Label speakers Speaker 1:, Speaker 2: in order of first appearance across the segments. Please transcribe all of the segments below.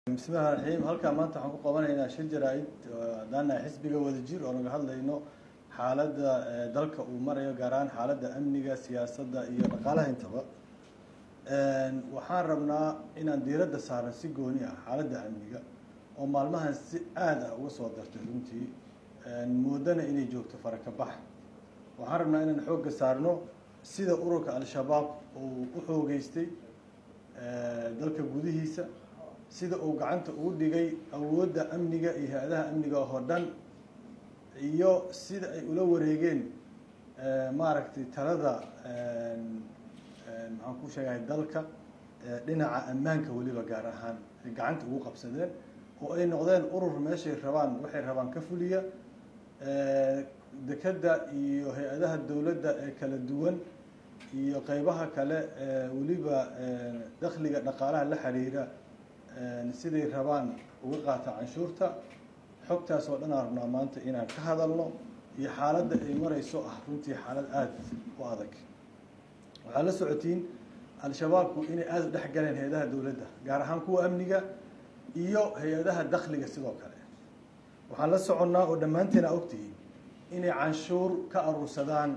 Speaker 1: bismillahi raxiim halkaa maanta waxaan ku qabanaynaa shir jaraa-id haddaanahay xisbiga wadajir oo naga hadlayno xaaladda dalka uu marayo gaar ahaan xaaladda amniga siyaasadda iyo dhaqaalaha intaba waxaan rabnaa inaan diiradda saarno si gooni ah xaaladda amniga oo maalmahan si aad ah uga soo dartay runtii moodana inay joogto farakabax waxaan rabnaa inaan xoogga saarno sida ururka al-shabaab uu u xoogeystay dalka gudihiisa sida uu gacanta ugu dhigay awoodda amniga iyo hay-adaha amniga oo dhan iyo sida ay ula wareegeen maaragtay talada maxaan ku sheegahay dalka dhinaca ammaanka weliba gaar ahaan ay gacanta ugu qabsadeen oo ay noqdeen urur meeshay rabaan waxay rabaan ka fuliya dekadda iyo hay-adaha dowladda ee kala duwan iyo qeybaha kale weliba dakhliga dhaqaalaha la xiriira siday rabaan uga qaata canshuurta xogtaas oo dhan aan rabnaa maanta inaan ka hadalno iyo xaaladda ay marayso ah runtii xaalad aada u adag waxaad la socotiin al-shabaabku inay aada u dhex galeen hay-adaha dowladda gaar ahaan kuwa amniga iyo hay-adaha dakhliga sidoo kale waxaan la soconnaa oo dhammaanteena ogtihiin inay canshuur ka aruursadaan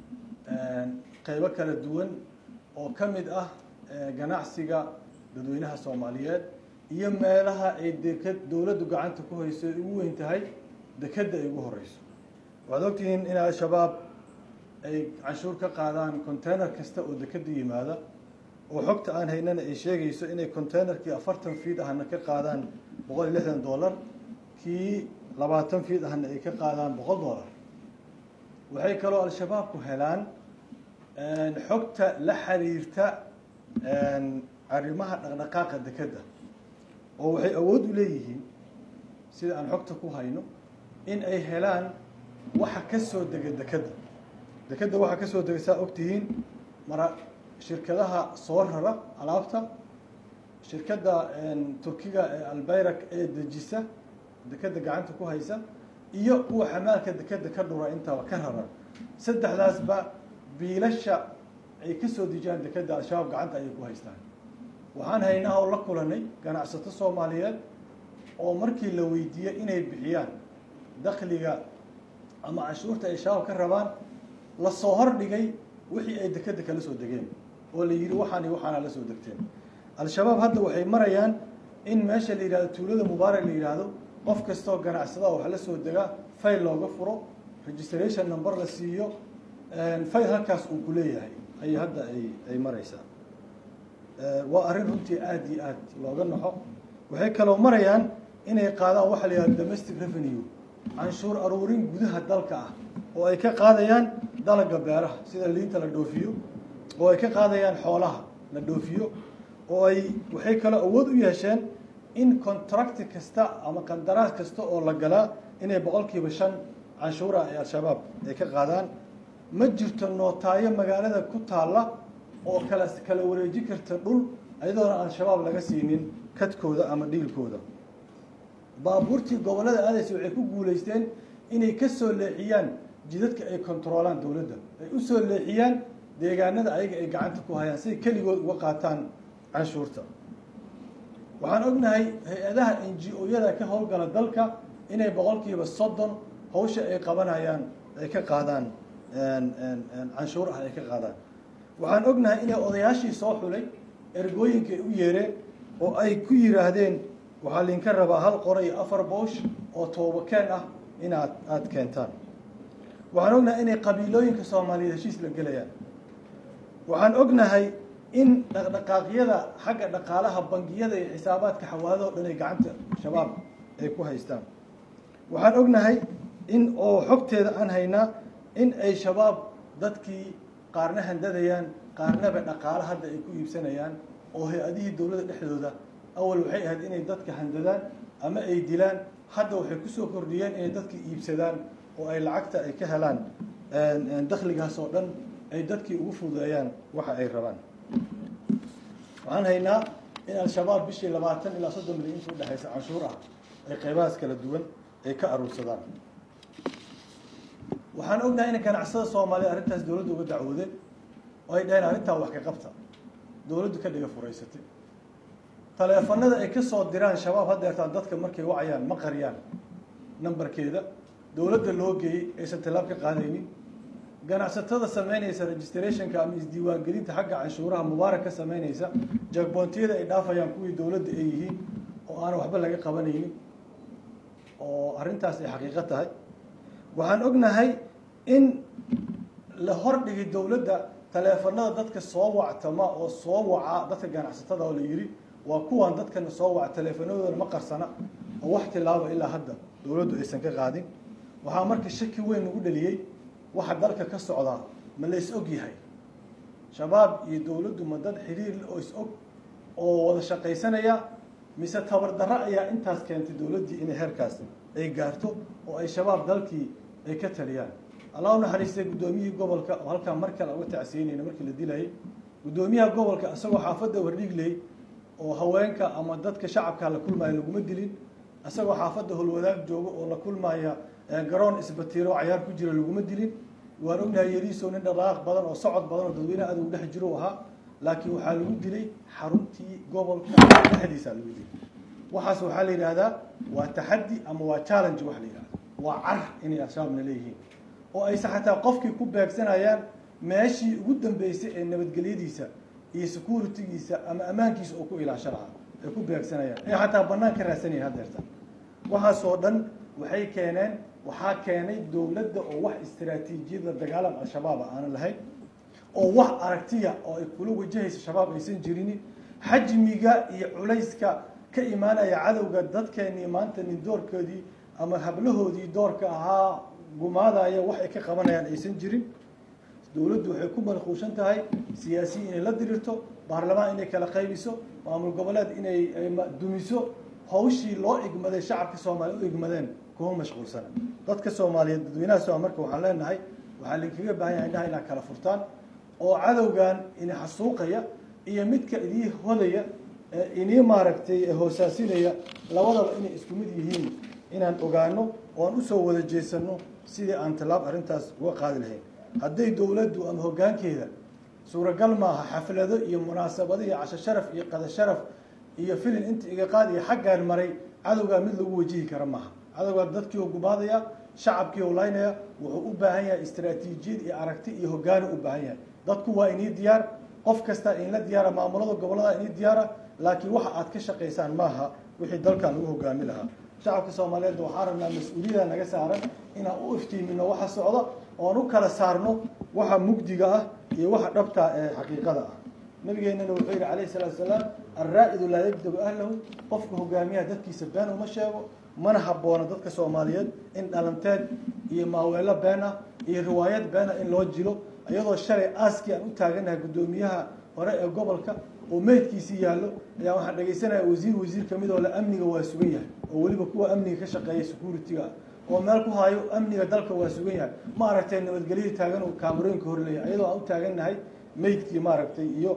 Speaker 1: qeybo kala duwan oo ka mid ah ganacsiga dadweynaha soomaaliyeed iyo meelaha ay deked dowladdu gacanta ku hayso ay ugu weyn tahay dekedda ay ugu horeyso waxaad ogtihiin in al-shabaab ay canshuur ka qaadaan container kasta oo dekedda yimaada oo xogta aan haynana ay sheegayso inay containerkii afartan fiid ahna ka qaadaan boqol iyo lixdan dollar kii labaatan fiid ahna ay ka qaadaan boqol dollar waxay kaloo al-shabaabku helaan xogta la xiriirta arrimaha dhaqdhaqaaqa dekedda oo waxay awood u leeyihiin sida aan xogta ku hayno in ay helaan waxa ka soo dega dekedda dekedda waxa ka soo dega saa ogtihiin mara shirkadaha soo rara alaabta shirkadda turkiga ee albayrak ee dejisa dekedda gacanta ku haysa iyo kuwa xamaalka dekedda ka dhura intaba ka rara saddexdaasba biilasha ay ka soo dejiyaan dekedda al-shabaab gacanta ayay ku haystaan waxaan haynaa oo la kulanay ganacsato soomaaliyeed oo markii la weydiiyey inay bixiyaan dakhliga ama canshuurta ay shabaab ka rabaan lasoo hordhigay wixii ay dekedda kala soo degeen oo la yidhi waxaan iyo waxaana la soo degteen al-shabaab hadda waxay marayaan in meesha la yidhahdo tuulada mubaarak la yidhaahdo qof kastoo ganacsadaha wax la soo degaa fayl looga furo registration number la siiyo fayl halkaas uu ku leeyahay ayay hadda ay ay maraysaa waa arrin runtii aada iyo aad looga naxo waxay kaloo marayaan inay qaadaan waxa la yihahdo domestic revenue canshuur aruurin gudaha dalka ah oo ay ka qaadayaan dalaga beeraha sida liinta la dhoofiyo oo ay ka qaadayaan xoolaha la dhoofiyo oo ay waxay kaloo awood u yeesheen in contracti kasta ama qandaraas kasta oo la galaa inay boqolkiiba shan canshuura ay al-shabaab ay ka qaadaan ma jirto nootaayo magaalada ku taalla oo kala kala wareeji karta dhul iyadoona al-shabaab laga siinin kadkooda ama dhiilkooda baabuurtii gobollada aadaysa waxay ku guulaysteen inay ka soo leexiyaan jidadka ay kontaroolaan dowladda ay u soo leexiyaan deegaanada ayaga ay gacanta ku hayaan siay keligood uga qaataan canshuurta waxaan ognahay hay-adaha n g o-yada ka howlgala dalka inay boqolkiiba soddon hawsha ay qabanayaan ay ka qaadaan canshuur ah ay ka qaadaan waxaan ognahay inay odayaashii soo xulay ergooyinka ay u yeereen oo ay ku yidhaahdeen waxaa liinka rabaa hal qora iyo afar boosh oo toobakeen ah inaad aada keentaan waxaan ognahay inay qabiilooyinka soomaaliyeed heshiis la gelayaan waxaan ognahay in dhaqdhaqaaqyada xagga dhaqaalaha bangiyada iyo xisaabaadka xawaadada o dhan ay gacanta shabaab ay ku haystaan waxaan ognahay in oo xogteeda aan haynaa in ay shabaab dadkii qaarna handadayaan qaarnaba dhaqaalo hadda ay ku iibsanayaan oo hay-adihii dowladda dhexdooda awal waxay ahayd inay dadka handadaan ama ay dilaan hadda waxay kusoo kordhiyeen inay dadka iibsadaan oo ay lacagta ay ka helaan dakhligaas oo dhan ay dadkii ugu fududeeyaan waxa ay rabaan waxaan haynaa in al-shabaab bishii labaatan ilaa soddon milyan inta udhexaysa canshuur ah ay qeybahaas kala duwan ay ka aruursadaan waxaan ognahay in ganacsada soomaaliya arrintaas dowladda uga dacwoodeen oo ay dhaheen arrintaa wax ka qabta dowladdu ka dhiga furaysatay taleefanada ay ka soo diraan shabaab haddeertaan dadka markay wacayaan ma qariyaan nambarkeeda dowladda loo geeyey aysan tallaab ka qaadaynin ganacsatada samaynaysa registrationka ama isdiiwaangelinta xagga canshuuraha mubaarak ka samaynaysa jagboontiyada ay dhaafayaan kuwii dowladda ay yihiin oo aanan waxba laga qabanaynin oo arrintaas ay xaqiiqo tahay waxaan ognahay in la hordhigi dowladda taleefanada dadka soo wactama oo soo waca dadka ganacsatada oo la yidhi waa kuwan dadkana soo waca taleefanadoodana ma qarsana oo wax tilaaba ilaa hadda dowladdu aysan ka qaadin waxaa marka shaki weyn nagu dhaliyey waxa dalka ka socdaa ma la is og yahay shabaab iyo dowladdu ma dad xiriir oo is og oo wada shaqaysanaya mise tabardarro ayaa intaas keentay dowladdii inay heerkaas ay gaarto oo ay shabaab dalkii ay ka taliyaan allah u naxariistay guddoomiyihii gobolka oo halkaa mar kale uga tacsiyeynayna markii la dilayay guddoomiyaha gobolka isagoo xaafadda wardhigley oo haweenka ama dadka shacabka la kulmaya laguma dilin isagoo xaafadda holwadaag joogo oo la kulmaya garoon isbatiiro cayaar ku jira laguma dilin waan ognahay yariisow nin dhaqaaq badan oo socod badan oo dadweynaha adag dhex jiro ahaa laakiin waxaa lagu dilay xaruntii gobolka dhexdiisa lagu dilay waxaas waxaa la yidhaahdaa waa taxaddi ama waa challenge wax la yidhahda waa car inay al-shabaabna leeyihiin oo aysan xataa qofkii ku beegsanayaan meeshii ugu dambeysay ee nabadgelyadiisa iyo securitygiisa ama ammaankiisa oo ku ilaasho lahaa ay ku beegsanayaan ay xataa bannaan ka raadsanayeen haddeerta waxaasoo dhan waxay keeneen waxaa keenay dowladda oo wax istaraatiijiyada dagaalam al-shabaaba aanan lahayn oo wax aragtiya oo ay kula wajahaysa shabaab aysan jirin xajmiga iyo culayska ka imaanaya cadowga dadkeenii maanta nin doorkoodii ama hablahoodii doorka ahaa gumaadaya wax ay ka qabanayaan aysan jirin dowladdu waxay ku malquushan tahay siyaasiyi inay la dirirto baarlamaan inay kala qaybiso maamul goboleed inay dumiso hawshii loo igmaday shacabka soomaaliya u igmadeen kuma mashquulsana dadka soomaaliyeed dadweynaha sooma marka waxaan leenahay waxaa lainkaga baahan yahay indhaha inaad kala furtaan oo cadowgan ini xasuuqaya iyo midka idii hodaya inii maaragtay hoosaasinaya labadaba inay isku mid yihiin inaan ogaano oo aan usoo wada jeesano sidii aan tallaab arrintaas uga qaadi lahayn hadday dowladdu ama hoggaankeeda suuragal maaha xaflado iyo munaasabado iyo casho sharaf iyo qada sharaf iyo filin inta iga qaad iyo xaggaan maray cadowgaa mid lagu wajihi kara maaha cadowgaa dadkii oo gumaadaya shacabkii oo laynaya wuxuu u baahan yahay istaraatiijiyad iyo aragti iyo hoggaani u baahan yahay dadku waa inii diyaar qof kasta inla diyaara maamulada gobollada inii diyaara laakiin waxa aad ka shaqaysaan maaha wixii dalkan lagu hogaami lahaa shacabka soomaaliyeed waxaan rabnaa mas-uuliyada naga saaran inaan u iftiimino waxa socda oon u kala saarno waxa mugdiga ah iyo waxa dhabta ee xaqiiqada ah nabigeennana wuxuu yidhi calayhi salaatu salaam alraa'idu laa yabdagu ahlahu qofka hogaamiyaha dadkiisa been uma sheego mana habboona dadka soomaaliyeed in dhalanteed iyo maaweelo been ah iyo riwaayad been ah in loo jilo iyadoo shalay aaskii aan u taaganahay guddoomiyaha hore ee gobolka oo meydkiisii yaallo ayaa waxaan dhegaysanaya wasiir wasiir ka mid oo le amniga waa sugan yahay oo weliba kuwa amniga ka shaqeeya security-ga ah oo meel ku hayo amniga dalka waa sugan yahay ma aragtay nabadgelyadii taagan uu kaamarooyinka horleeyahay iyadoo aan u taagannahay meydkii maaragtay iyo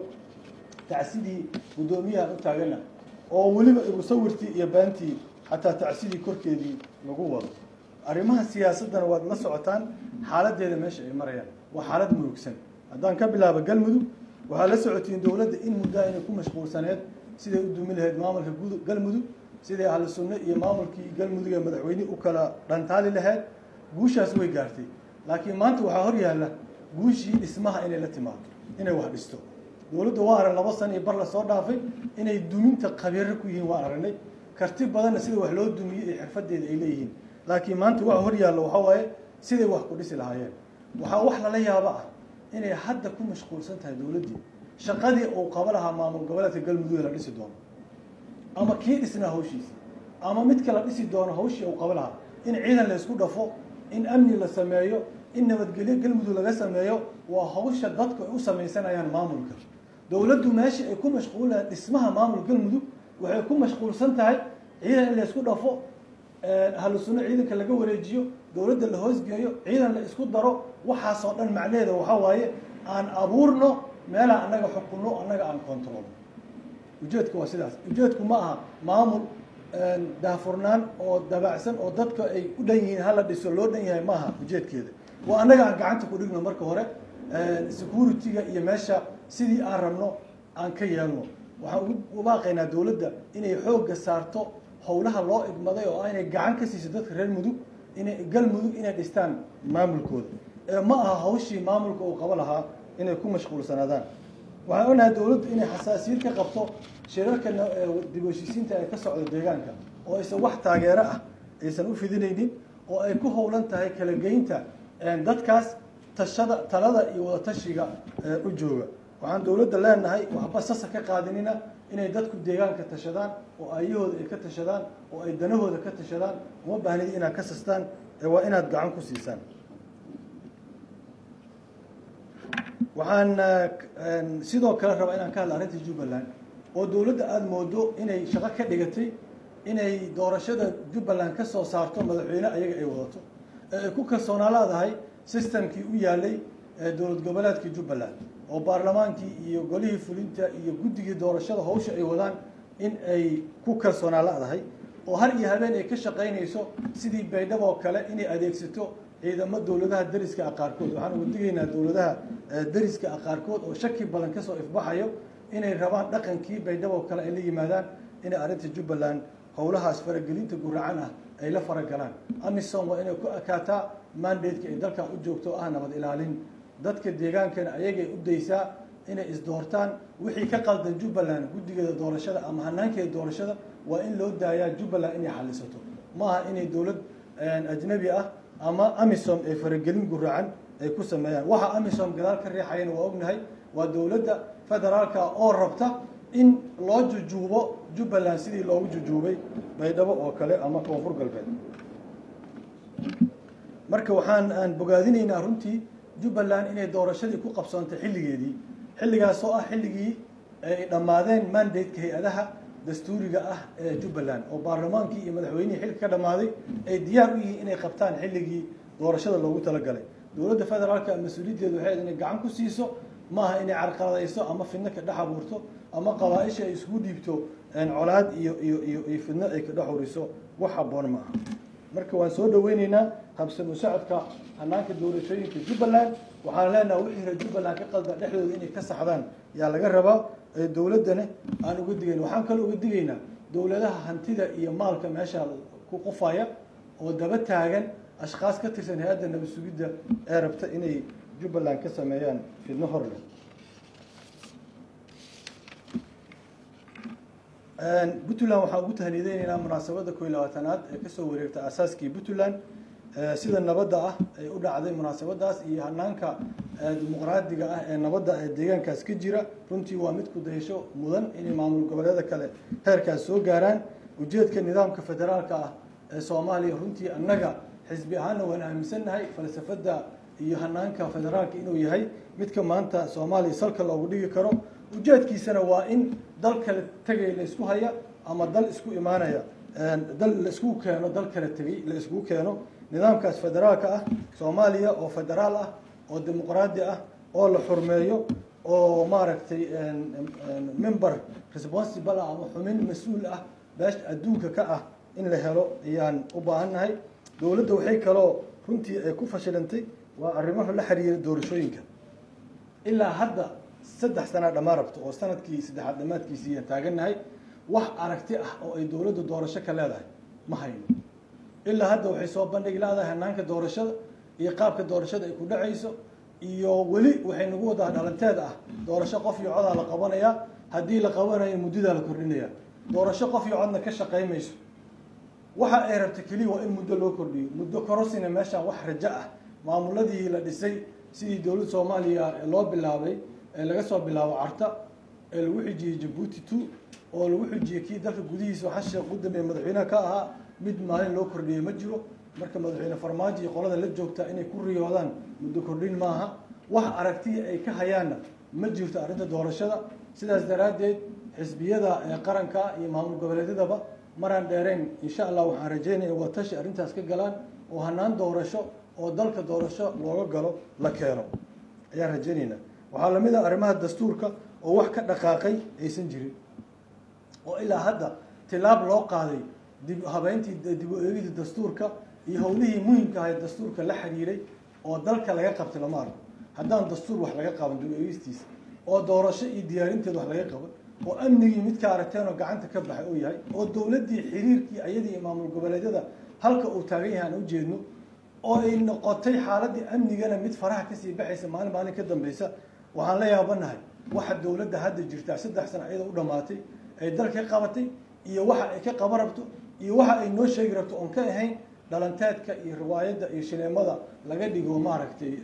Speaker 1: tacsidii guddoomiyaha aan u taagannahay oo weliba musawirtii iyo beentii xataa tacsidii korkeedii lagu wado arrimaha siyaasaddana waad la socotaan xaaladdeeda meesha ay marayaan waa xaalad murugsan haddaan ka bilaabo galmudug waxaa la socotiin dowladda in muddaa inay ku mashquulsaneed siday u dumi lahayd maamulka galmudug siday ahlu sunno iyo maamulkii galmudug ee madaxweyne u kala dhantaali lahayd guushaas way gaartay laakiin maanta waxaa hor yaalla guushii dhismaha inay la timaado inay wax dhisto dowladda waa arag laba sana iyo bar la soo dhaafay inay duminta khabiiro ku yihiin waan aragnay karti badanna sida wax loo dumiyey iyo xirfadeeda ay leeyihiin laakiin maanta waxa hor yaallo waxaa waaye siday wax ku dhisi lahaayeen waxaa wax lala yaabo ah inay hadda ku mashquulsan tahay dowladdii shaqadii uu qaba lahaa maamul goboleedka galmudug la dhisi doono ama kii dhisnaa hawshiisa ama midka la dhisi doono hawshii uu qaba lahaa in ciidan la isku dhafo in amni la sameeyo in nabadgelyo galmudug laga sameeyo waa hawsha dadku ay u samaysanayaan maamulka dowladdu meeshii ay ku mashquulaan dhismaha maamul galmudug waxay ku mashquulsan tahay ciidan in la isku dhafo ahlu sunno ciidanka laga wareejiyo dowladda la hoosgeeyo ciidan la isku daro waxaasoo dhan macnaheeda waxaa waaye aan abuurno meelaan annaga xukunno annaga aan controlno ujeedku waa sidaas ujeedku ma aha maamul daahfurnaan oo dabacsan oo dadka ay u dhan yihiin hala dhiso loo dhan yahay ma aha ujeedkeeda waa annaga aan gacanta ku dhigno marka hore security-ga iyo meesha sidii aan rabno aan ka yeelno waxaan ugu baaqaynaa dowladda inay xoogga saarto howlaha loo igmaday oo ah inay gacan ka siiso dadka reer mudug inay galmudug inay dhistaan maamulkooda ee ma aha hawshii maamulka uu qabo lahaa inay ku mashquulsanaadaan waxaan ognahay dowladdu inay xasaasiyad ka qabto shirarka dib u heshiisiinta ee ka socda deegaanka oo aysan wax taageero ah aysan u fidinaynin oo ay ku howlan tahay kala geynta dadkaas tashada talada iyo wadatashiga u jooga waxaan dowladda leenahay waxba sasa ka qaadinina inay dadku deegaanka tashadaan oo ayahooda ay ka tashadaan oo ay danahooda ka tashadaan uma baahnid inaad ka sastaan ee waa inaad gacan ku siisaan waxaan sidoo kale rabaa inaan ka hadla arrinta jubbaland oo dowladda aada moodo inay shaqo ka dhigatay inay doorashada jubbaland ka soo saarto madaxweyne ayaga ay wadato ee ay ku kalsoonaa leedahay systemkii u yaalay dowlad goboleedka jubbaland oo baarlamaankii iyo golihii fulinta iyo guddigii doorashada hawsha ay wadaan in ay ku kalsoonaa leedahay oo har iyo habeen ay ka shaqaynayso sidii baydhabo oo kale inay adeegsato ciidamo dowladaha deriska ah qaarkood waxaan uga digaynaa dowladaha deriska ah qaarkood oo shaki badan kasoo ifbaxayo inay rabaan dhaqankii baydhabo oo kale ay la yimaadaan inay arrinta jubbaland howlahaas faragelinta guracan ah ay la faragalaan amisom waa inay ku ekaataa mandateka ay dalkan u joogto ah nabad ilaalin dadka deegaankana ayagay u daysaa inay isdoortaan wixii ka qaldan jubbaland guddigeeda doorashada ama hanaankeeda doorashada waa in loo daayaa jubbaland inay xalisato ma aha inay dowlad ajnabi ah ama amisom ay faragelin guracan ay ku sameeyaan waxa amisom gadaal ka riixayana waa ognahay waa dowladda federaalka oo rabta in loo jujuubo jubbaland sidii loogu jujuubay baydhabo oo kale ama koonfur galbeed marka waxaan aan bogaadinaynaa runtii jubbaland inay doorashadii ku qabsoontay xilligeedii xilligaas oo ah xilligii ay dhammaadeen mandate-ka hay-adaha dastuuriga ah ee jubbaland oo baarlamaankii iyo madaxweynihii xilka ka dhammaaday ay diyaar u yihiin inay qabtaan xilligii doorashada loogu talagalay dowladda federaalka mas-uuliyaddeedu waxay inay gacan ku siiso maaha inay carqaladayso ama fidno ka dhex abuurto ama qabaa-isha ay isku dhiibto colaad iyo iyo iyo iyo fidno ay ka dhex uriso wax habboon ma aha marka waan soo dhaweyneynaa habsamo socodka hanaanka doorashooyinka jubbaland waxaan leenaha wixii reer jubbaland ka qaldan dhexdooda inay ka saxdaan yaa laga rabaa dowladdana aan uga digayna waxaan kaloo uga digaynaa dowladaha hantida iyo maalka meesha ku qufaya oo daba taagan ashkaas ka tirsan hay-adda nabad sugidda ee rabta inay jubbaland ka sameeyaan fidno hor leh puntland waxaan ugu tahnideyneynaa munaasabadda koo iyo labaatanaad ee kasoo wareegta asaaskii puntland sida nabadda ah ay u dhacday munaasabadaas iyo hanaanka dimuqraadiga ah ee nabadda ee deegaankaas ka jira runtii waa mid ku dayasho mudan inay maamul goboleeda kale heerkaas soo gaaraan ujeedka nidaamka federaalka ah ee soomaaliya runtii annaga xisbi ahaanna waan aaminsannahay falsafadda iyo hanaanka federaalka inuu yahay midka maanta soomaaliya salka loogu dhigi karo ujeedkiisana waa in dal kale tegay la isku haya ama dal isku imaanaya dal la isku keeno dal kale tegay la isku keeno nidaamkaas federaalka ah soomaaliya oo federaal ah oo dimuqraadi ah oo la xurmeeyo oo maaragtay member responsible ah ama xumin mas-uul ah beesha adduunka ka ah in la helo ayaan u baahannahay dowladda waxay kaloo runtii ay ku fashilantay waa arrimaha la xiriira doorashooyinka ilaa hadda saddex sanaa dhammaan rabto oo sanadkii saddexaad dhammaadkiisii aan taagannahay wax aragti ah oo ay dowladdu doorasho ka leedahay ma hayno ilaa hadda waxay soo bandhigi leedahay hanaanka doorashada iyo qaabka doorashada ay ku dhacayso iyo weli waxay nagu wadaa dhalanteed ah doorasho qof iyo codaa la qabanayaa haddii la qabanayo muddadaa la kordhinaya doorasho qof iyo codna ka shaqaymayso waxa ay rabta keliya waa in muddo loo kordhiyo muddo korosina meeshaan wax rajo ah maamuladii la dhisay sidii dowladda soomaaliya loo bilaabay ee laga soo bilaabo carta ee lagu xijiyey jabuuti two oo lagu xijiyey kii dalka gudihiisa waxaa sheekh gudambeeye madaxweynaha ka ahaa mid maalin loo kordhiyey ma jiro marka madaxweyne farmaajo iyo qolada la joogtaa inay ku riyoodaan muddo kordhin maaha wax aragtiya ay ka hayaanna ma jirto arrinta doorashada sidaas daraaddeed xisbiyada ee qaranka iyo maamul goboleedyadaba maraan dheerayn insha allah waxaan rajeynaya watashi arrintaas ka galaan oo hanaan doorasho oo dalka doorasho looga galo la keeno ayaan rajeynaynaa waxaa lamid ah arrimaha dastuurka oo wax ka dhaqaaqay aysan jirin oo ilaa hadda tilaab loo qaaday dib habeyntii dib u eegidii dastuurka iyo howlihii muhimka ahayd dastuurka la xiriiray oo dalka laga qabtay lama arko haddaan dastuur wax laga qaban dib u eegistiisa oo doorasho iyo diyaarinteed wax laga qaban oo amnigii midka aragteen oo gacanta ka baxay uu yahay oo dowladdii xiriirkii ayadii maamul goboleedyada halka uu taagan yahay aan ujeedno oo ay noqotay xaaladii amnigana mid faraha kasii baxaysa maalin maalin ka dambeysa waxaan la yaabanahay waxa dowladda hadda jirtaa saddex sano iyada u dhamaatay ay dalka qabatay iyo waxa ay ka qaban rabto iyo waxa ay noo sheegi rabto oon ka ahayn dhalanteedka iyo riwaayadda iyo shineemada laga dhigo maaragtay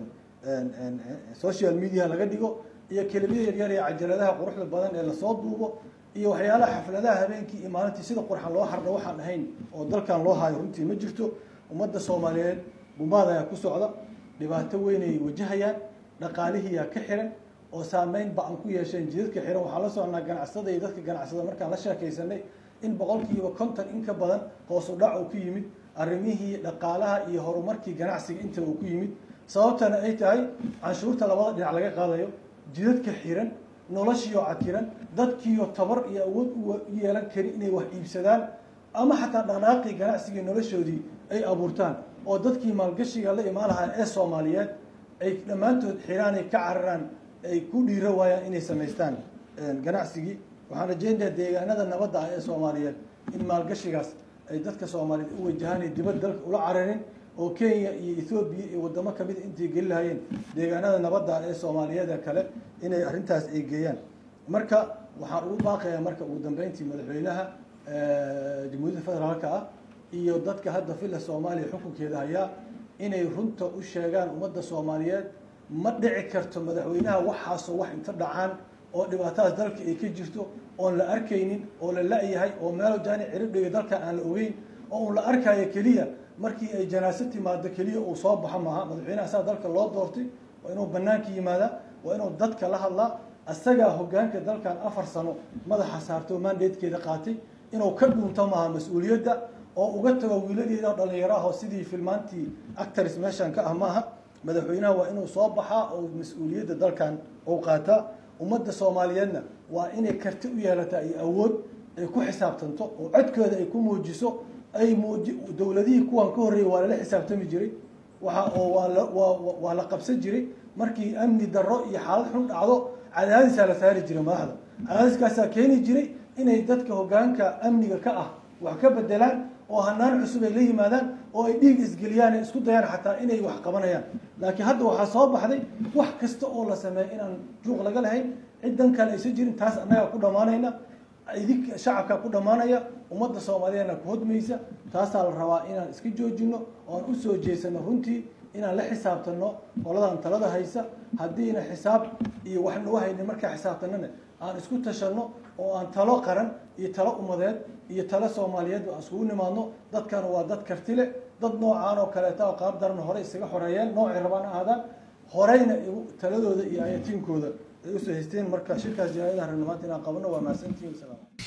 Speaker 1: social media laga dhigo iyo kelimada yaryar ee cajaladaha quruxda badan ee lasoo duubo iyo waxyaalaha xafladaha habeenkii iyo maalintii sida qurxan loo hardho waxaan ahayn oo dalkan loo haayo runtii ma jirto ummadda soomaaliyeed gumaad ayaa ku socda dhibaato weyn ay wajahayaan dhaqaalihiiyaa ka xiran oo saameyn ba-an ku yeesheen jidadka xiran waxaan la socnaa ganacsada iyo dadka ganacsada markaan la sheekaysanay in boqolkiiba konton in ka badan hoosu dhac uu ku yimid arrimihii dhaqaalaha iyo horumarkii ganacsiga inta uu ku yimid sababtana ay tahay canshuurta labada dhinac laga qaadayo jidadka xiran noloshiioo cakiran dadkiioo tabar iyo awood u yeelan kari inay wax iibsadaan ama xataa dhaqnaaqii ganacsigii noloshoodii ay abuurtaan oo dadkii maalgashiga la imaan lahaa ee soomaaliyeed ay dhammaantood xiraan ay ka cararaan ay ku dhiiro waayaan inay samaystaan ganacsigii waxaan rajeynayaa deegaanada nabadda ah ee soomaaliyeed in maalgashigaas ay dadka soomaaliyeed u wajahaan ay dibad dalka ula cararin oo kenya iyo ethoobiya iyo waddamo kamid a intay geli lahaayeen deegaanada nabadda ah ee soomaaliyeed kale inay arrintaas ay geeyaan marka waxaan ugu baaqayaa marka ugu dambeyntii madaxweynaha jamhuuriyadda federaalka ah iyo dadka hadda villa soomaaliya xukunkeeda hayaa inay runta u sheegaan ummadda soomaaliyeed ma dhici karto madaxweynaha waxaasoo wax inta dhacaan oo dhibaatadaas dalka ay ka jirto oon la arkaynin oo la la-yahay oo meelo jaani ciridhiga dalka aan la ogeyn oo un la arkayo keliya markii ay janaaso timaado keliya uu soo baxo maaha madaxweynaha saa dalka loo doortay waa inuu banaanka yimaadaa waa inuu dadka la hadlaa isagaa hogaanka dalkan afar sano madaxa saartay oo mandatekeeda qaatay inuu ka dhuunto maaha mas-uuliyadda oo uga tago wiiladeeda oo dhalinyaro ah oo sidii filmaantii actors meeshan ka ah maaha madaxweynaha waa inuu soo baxaa oo mas-uuliyadda dalkan uu qaataa ummadda soomaaliyeedna waa inay karti u yeelataa iyo awood ay ku xisaabtanto oo codkooda ay ku muujiso ay muuji dowladihii kuwan ka horreeyay waa lala xisaabtami jiray waxa oo waa la waa waa la qabsan jiray markii amni darro iyo xaalad xun dhacdo cadaadisaa la saari jiray madaxda cadaadiskaasaa keeni jiray inay dadka hoggaanka amniga ka ah wax ka bedelaan oo hanaan cusub ay la yimaadaan oo ay dhiig isgeliyaan ay isku dayaan xataa inay wax qabanayaan laakiin hadda waxaa soo baxday wax kasta oo la sameeya inaan juuq laga lahayn ciddan kale aysan jirin taas annagaa ku dhammaanayna idinka shacabkaa ku dhammaanaya ummadda soomaaliyeedna ku hodmaysa taasaa la rabaa inaan iska joojino oan u soo jeesano runtii inaan la xisaabtano qoladan talada haysa haddiina xisaab iyo wax nagu haynin markaa xisaabtanana aan isku tashanno oo aan talo qaran iyo talo umadeed iyo talo soomaaliyeed aan iskugu nimaadno dadkan waa dad karti leh dad noocaan oo kaleeta oo qaab daran hore isaga xoreeyeen noocay rabaan ahaadaan horeyna taladooda iyo ayatiinkooda ay usoo haysteen marka shirkaas janaayadaha rabna maanta inaan qabano waa mahadsantihin wasalaam